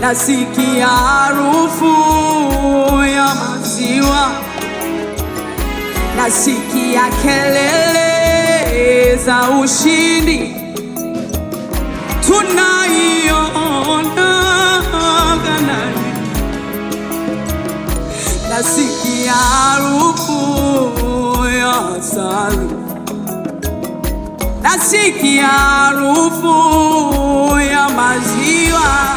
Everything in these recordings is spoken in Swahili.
nasikia harufu ya maziwa, nasikia kelele za ushindi, tunaiona Kanaani, nasikia harufu ya asali, nasikia harufu ya maziwa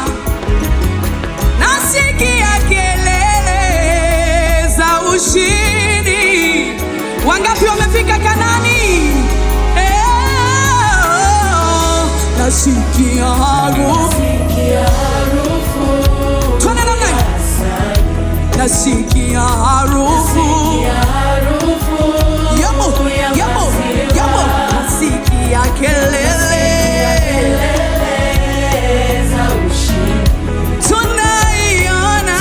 nasikia kelele za ushindi. Wangapi wamefika Kanani? Eh, nasikia harufu Twende namna hii. nasikia harufu yamo yamo yamo, nasikia kelele tunaiona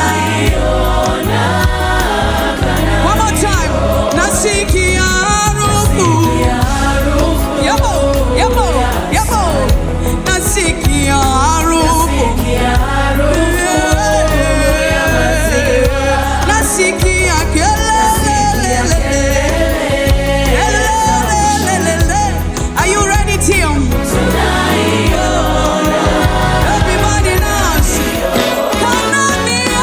One more time. Nasikia harufu. Yabo, yabo, yabo. Nasikia harufu. Nasikia kelele. Kelele. Are you ready, Tim? Everybody dance. Kanania.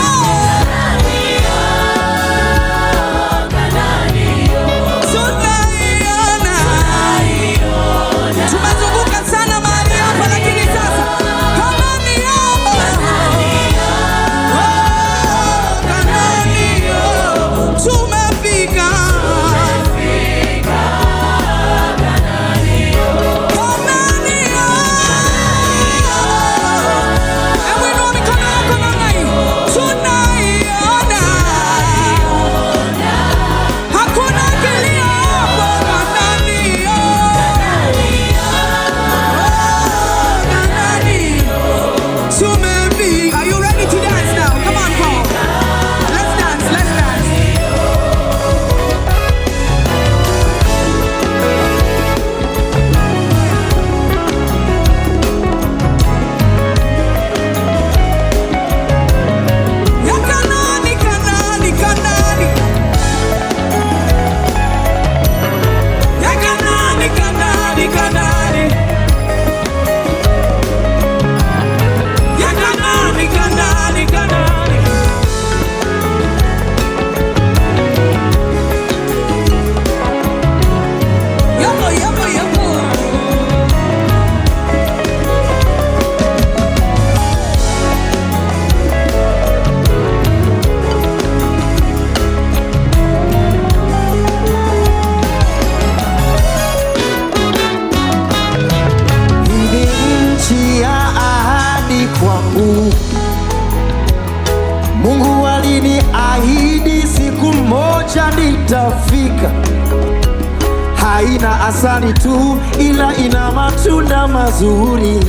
Tunaiona. Tumezunguka sana mahali hapa lakini sasa Kanania. Oh, Kanania. Tumefika. Kanania. Hebu inua mikono yako namna hii. Tunaiona. Hakuna kilio hapo Kanania. Tumefika. Are you ready to dance now? Come on, Paul. Let's dance, let's dance. Ya Kanani, Kanani, Kanani. Ya Kanani, Kanani, Kanani. Ya Kanani, Kanani, Kanani. Yabo, yabo, yabo. Hii ni nchi ya ahadi kwangu. Mungu aliniahidi siku moja nitafika. Haina asali tu, ila ina matunda mazuri.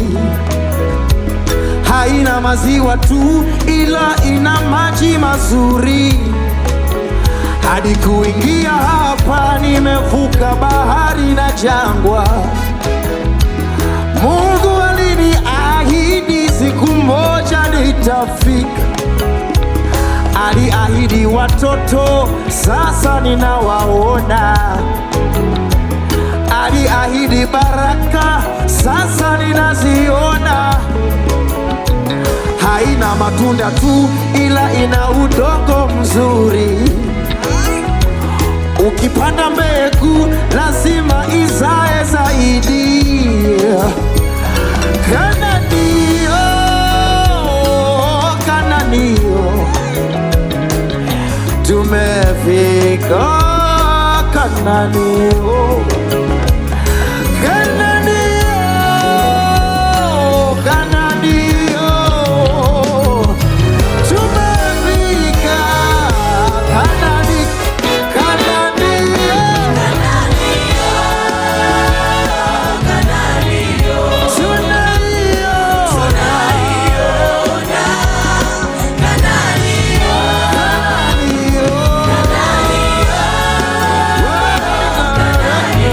Haina maziwa tu, ila ina maji mazuri. Hadi kuingia hapa, nimevuka bahari na jangwa. Mungu aliniahidi siku moja nitafika. Aliahidi watoto, sasa ninawaona. Aliahidi baraka, sasa ninaziona. Haina matunda tu, ila ina udongo mzuri. Ukipanda mbegu lazima izae zaidi. Kananio, Kananio, tumefika Kananio, Kananio, Kananio, tumefika Kanani, Kananio. Tunaiona.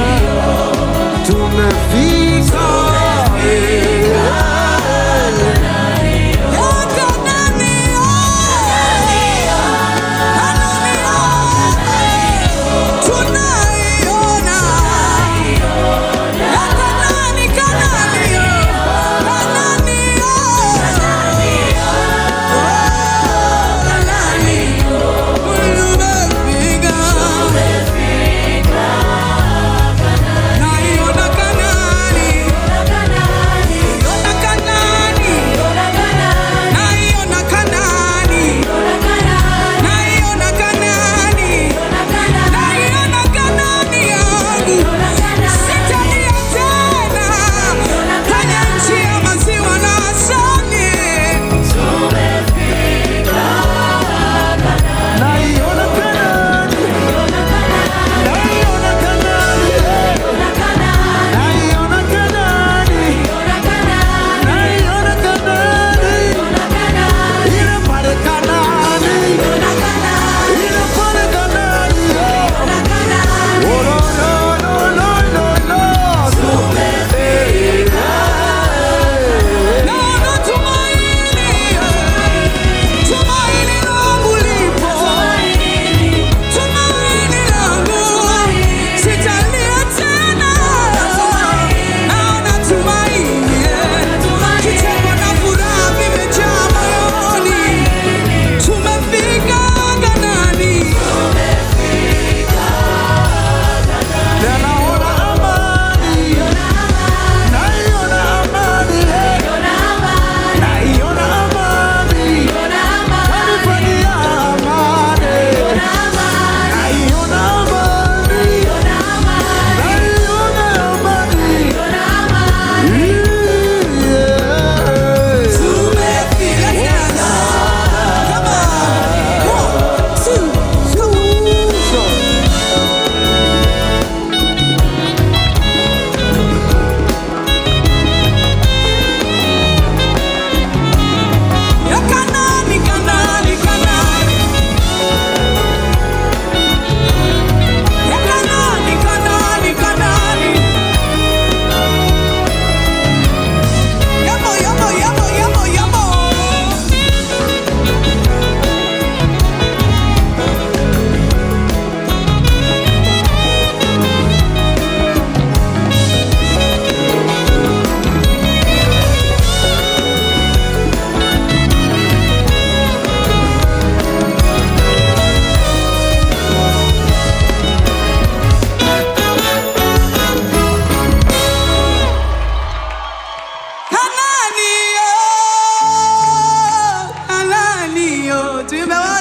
tuimbe wote.